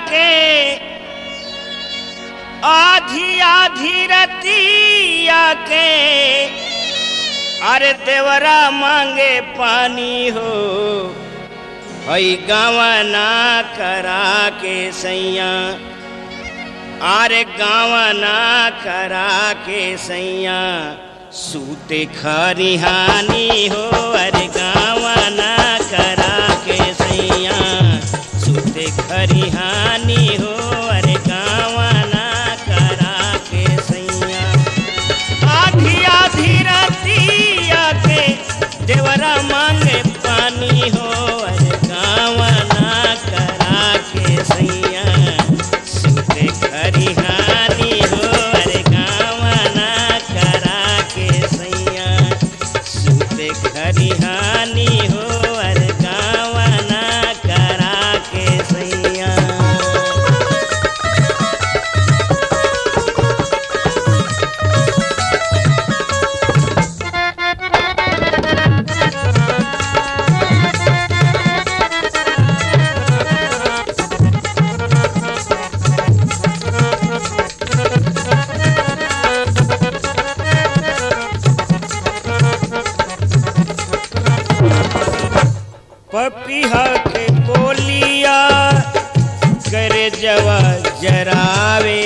के आधी आधी रतिया के अरे देवरा मांगे पानी हो हई गावना करा के सैया अरे गावना करा के सैया सूते खरिहानी हो अरे गावना करा के सैया सूते खरिहानी हो अरे गावना करा के सैया आधी आधी रतिया के देवरा मांगे पानी हो अरे गावना करा के सैया सूते खरिहानी हो अरे गावना करा के सैया सूते खरिहानी हो अरे गावना करा के सैया पपिहा के बोलिया करे जवा जरावे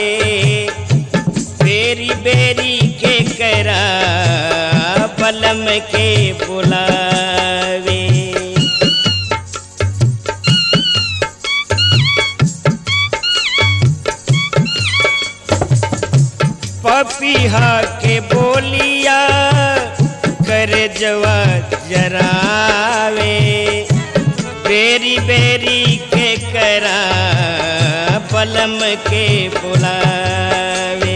बेरी बेरी के करा बलम के बुलावे पपिहा के बोलिया कर जवा जरावे बेरी बेरी के करा पलम के बुलावे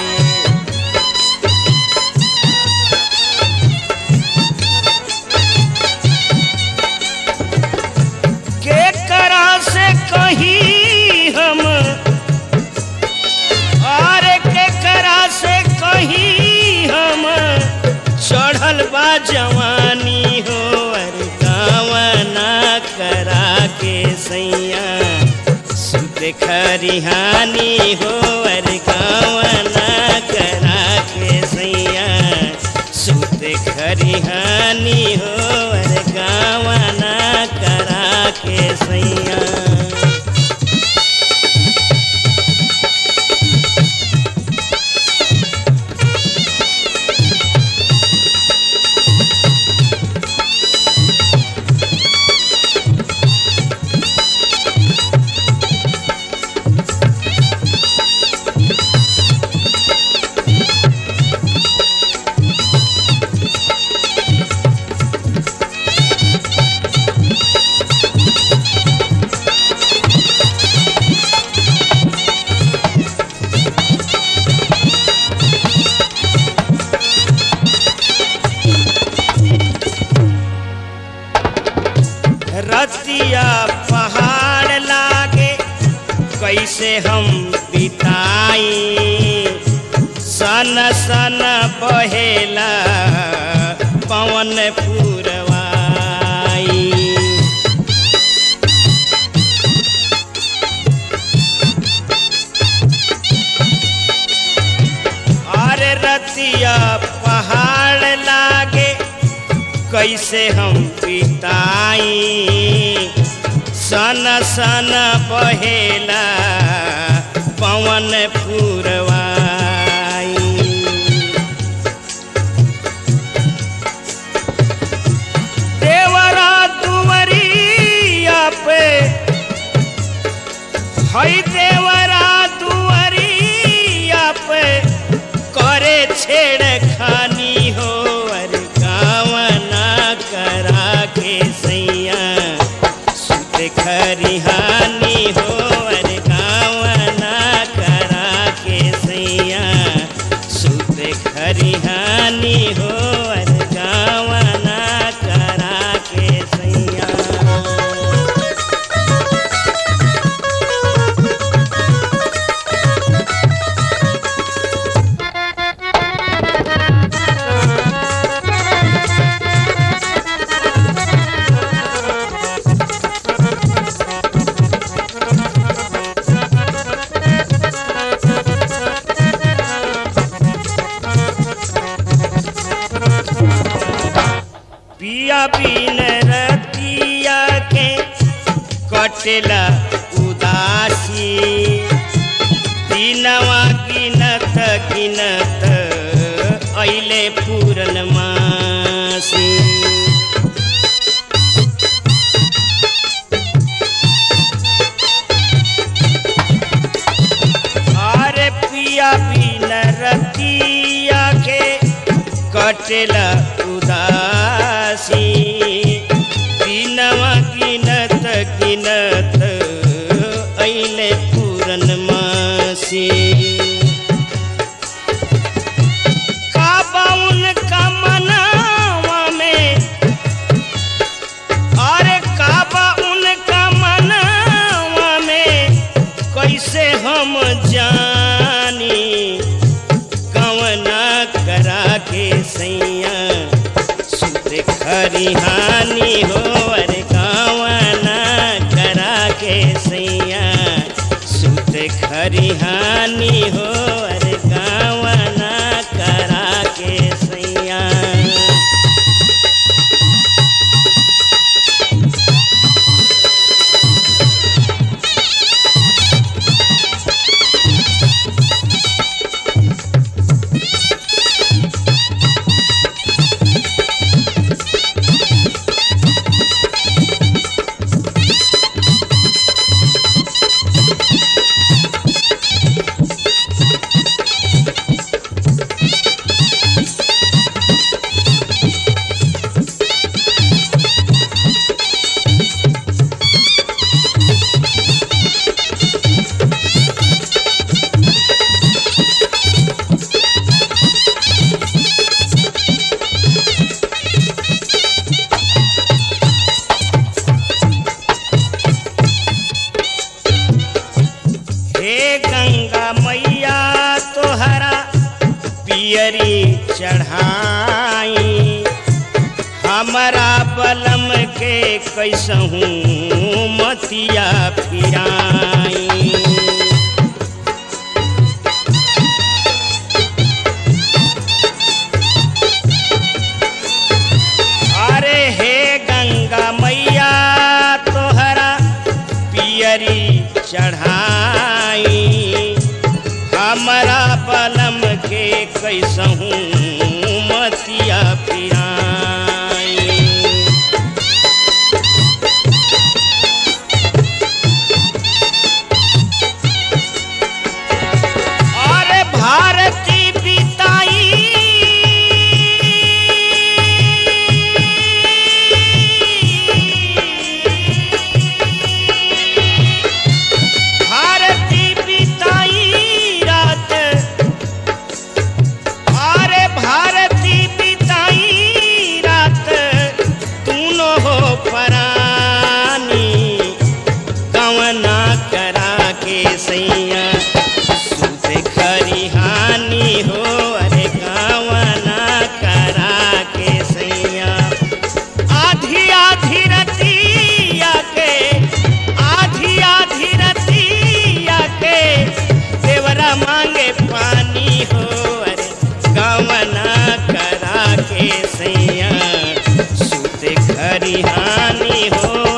के करा से कहीं हम और के करा से कहीं हम चढ़ल बा जवानी हो अरे गावना करा के सैया सुत खरिहानी हो अरे गावना करा के सैया सुत खरिहानी हो अरे गावना करा के सैया रतिया पहाड़ लागे कैसे हम बिताई सन सन बहेला पवन पुरवाई अरे रतिया पहाड़ लागे कैसे हम बिताई सन सन बहेला पवन पुरवाई देवरा दुवरिया पे हई देवरा दुवरिया पे करे छेड़ खानी हो अरे गावना करा के सैया सुत खरिहानी हो अरे गावना करा के सैया सुत खरिहानी हो अरे गावना करा के सैया पिया बिन रतिया के कटेला उदासी दिनवा गिनत गिनत ऐले पूरन मासी अरे पिया बिन रतिया के कटेला उदासी दिनवा गिनत गिनत ऐले पूरन मासी काबाउन का मनावा में अरे काबा उनका मनावा में कैसे हम जानी कवना करा के सैया सुत खरिहानी हो अरे कवना करा के सैया सुत खरिहानी हो अरे कवना करा के सैया हे गंगा मैया तोहरा पियरी चढ़ाई हमारा बलम के कैसहूँ मतिया फिराई अरे हे गंगा मैया तोहरा पियरी चढ़ाई हमारा बलम के कैसहूँ मतिया पिराई अरे भारती बिताई भारती बिताई रात अरे भारती बिताई रात तूनो हो परानी कवना करा के सैया सुत खरिहानी हो अरे कवना करा के सैया आधी आधी रतिया के आधी आधी रतिया के देवरा मांगे पानी हो अरे गवना करा के सैया सुत खरिहानी हो